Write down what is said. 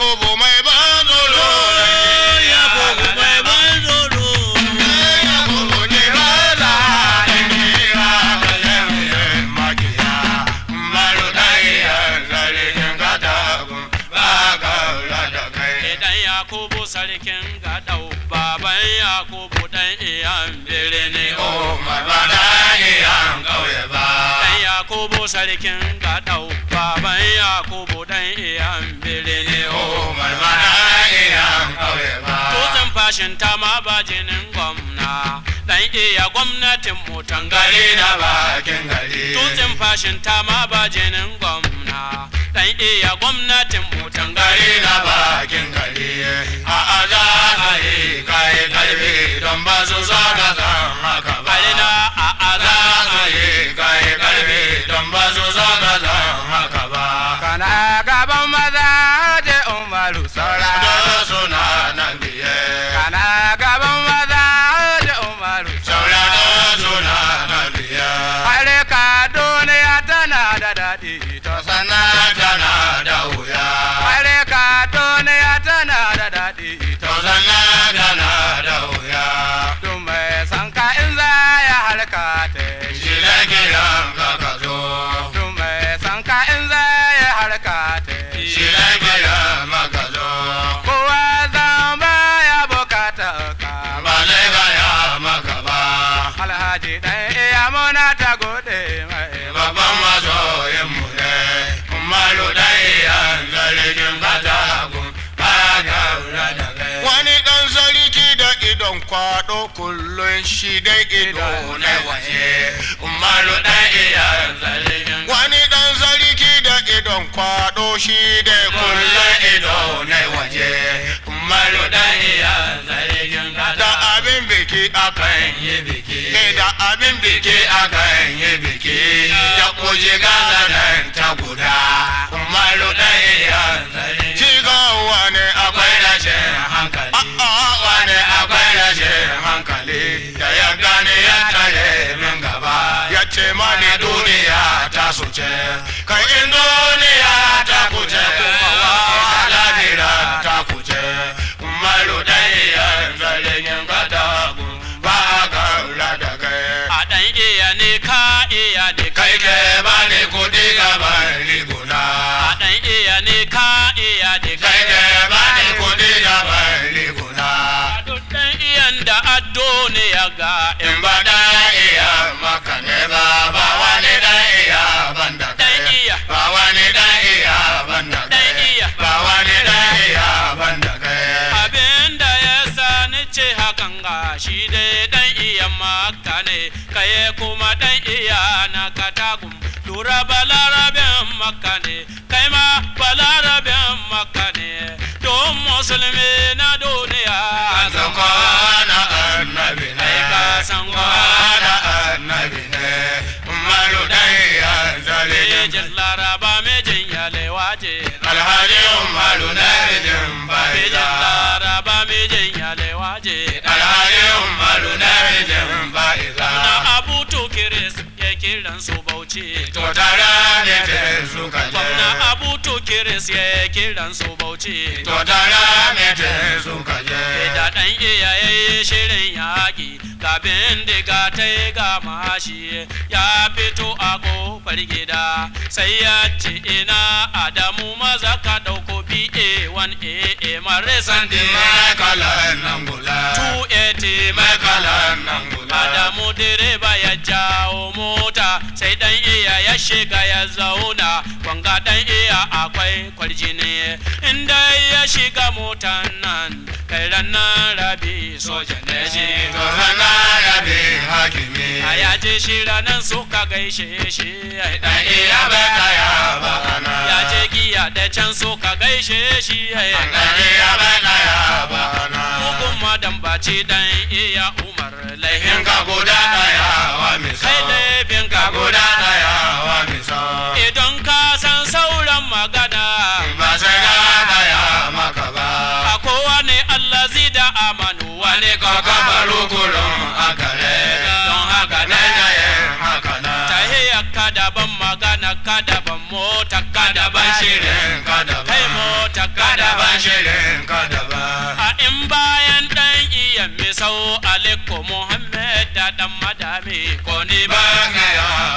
Yakubu mai ban tsoro ya bugu mai ban tsoro Yakubu ne ba da kira kayan makiya Malu ɗaya sarkin katagun ba ka kula da kai Idan Yakubu sarkin gaɗau, baban Yakubu ɗan iyan birni Umar ba da iyan ƙauye ba Ɗan Yakubu sarkin gaɗau, baban Yakubu ɗan iyan birni Umar ba da iyan ƙauye ba Tutsin fashin ta ma ba jinin gwamna, ɗan iya gwamnatin mutan gari gari na bakin gari Tutsin fashin ta ma ba jinin gwamna, ɗan iya gwamnatin mutan gari gari na bakin gari a aza a yi kai karfi don ba su so ka san haka ba Alina a za aza su yi kai karfi don ba su so ka san haka ba kana gaban maza je umaru saura da suna nan biye kana gaban maza je umaru saura da suna nan biye Hare ka duniya tana da daɗi to sana tana da wuya Hare ka duniya tana da daɗi to to sana tana da wuya Duk mai san ka in za ya halka ta shi da kiran ka ka zo Duk mai san ka in za ya halka ta shi da kiran maka zo Kowa zan ba ya bukata ka ba zai gaya maka ba Alhaji ɗan iya muna ta gode mai babban masoyin mu ne malu ɗaya zargin katagun ba ka kula da kai wani ɗan sarki da idon kwaɗo kullum shi dai ido na waje malu ɗaya zargin wani ɗan sarki da idon kwaɗo shi dai kullum ido na waje malu ɗaya zargin da abin biki akan yi biki da abin biki akan yi biki ya kuje gaza nan ta guda malu ɗaya shi ga wani akwai rashin hankali a'a wani akwai rashin hankali da ya gane ya tare min gaba ya ce mani duniya ta suce kai in duniya ta kuce kuma wa lahira ta kuce malu ɗaya zalin katagun ba ka kula da kai a ɗan iya ne ka iya ne kai ke bani kudi gaban riguna a ɗan iya ne ka iya ne kai ke bani kudi gaban riguna a duk ɗan iyan da addo ne ya ga in in ba da iya maka ne ba ba wani da iya banda kai ɗan iya ba wani da iya banda kai ɗan iya ba wani da iya banda kai abin da ya sa ni ce hakan ga shi dai ɗan iya maka ne kaye kuma ɗan iya na katagum lura balarabin maka ne kai ma balarabin maka ne don musulmi na duniya san kwana annabi ne Ai, ka san kwana annabi ne malu dai ya zalin Mejin laraba mejin yalewa je alhaji umaru na rijin Mejin baita laraba mejin yalewa je alhaji umaru na rijin baita Na abu tukiris ya kiran su bauchi to tara ne te suka je Gwamna abu tukiris ya kiran su bauchi to tara ne te suka je Da ɗan iyaye shirin yaƙi ga bindiga ta yi ga mashi ya fito a ƙofar gida sai ya ce ina Adamu maza ka ɗauko BA1AA mare sandi Sandi mai kalan nan gula 280 mai mai kalan nan gula Adamu direba ya jawo mota sai dan iya ya shiga ya zauna wanga dan iya akwai kwarjini inda ya shiga motan nan kai ranar rabi soja ne shi to sana rabi hakimi a ya je shi ranar suka gaishe shi dan iya bai kaya ba ana ya je giya da can suka gaishe shi dan iya bai kaya ba ana mugun madan baci dan iya umar in laihin ka guda daya wa misa kai laifin ka ka guda daya wa misa idan ka san sauran magana ba sai na daya maka ba a kowane Allah da amanu wane ka ka kabaru kurun akare don haka na na yayin haka na tahiyar ka daban magana ka daban mota ka daban shirin shirin ka da kai mota ta kada kada ban shirin kada ba a in bayan ɗan iya misau aliko muhammed da ɗan madami ko ni ba ba ga ya